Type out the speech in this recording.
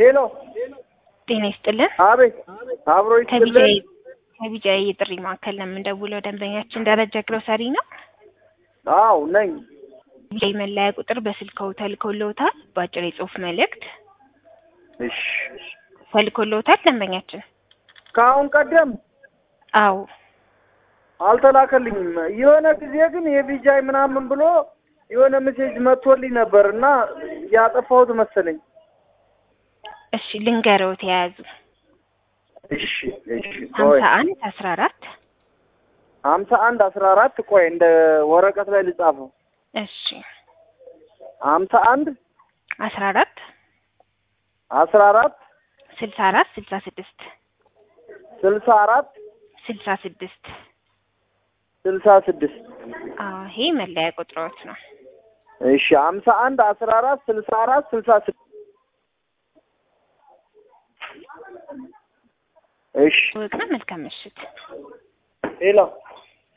ሄሎ ጤና ይስጥልን። አቤት አብሮ ይስጥልን ከቢጃይ ከቢጃይ የጥሪ ማዕከል ነው የምንደውለው። ደንበኛችን ደረጃ ግሮሰሪ ነው። አው ነኝ ቢጃይ መለያ ቁጥር በስልክዎ ተልኮልዎታል። በአጭር የጽሁፍ መልእክት እሺ ተልኮልዎታል ደንበኛችን? ከአሁን ቀደም አዎ አልተላከልኝም። የሆነ ጊዜ ግን የቪጃይ ምናምን ብሎ የሆነ ሜሴጅ መጥቶልኝ ነበር እና ያጠፋሁት መሰለኝ። እሺ ልንገረዎት የያዙ እሺ እሺ ቆይ ሀምሳ አንድ አስራ አራት ሀምሳ አንድ አስራ አራት ቆይ እንደ ወረቀት ላይ ልጻፈው። እሺ ሀምሳ አንድ አስራ አራት አስራ አራት ስልሳ አራት ስልሳ ስድስት ስልሳ አራት ስልሳ ስድስት ስልሳ ስድስት አዎ ይሄ መለያ ቁጥሮት ነው። እሺ ሀምሳ አንድ አስራ አራት ስልሳ አራት ስልሳ ስድስት እሺ ወቅና መልካም ምሽት። ሄሎ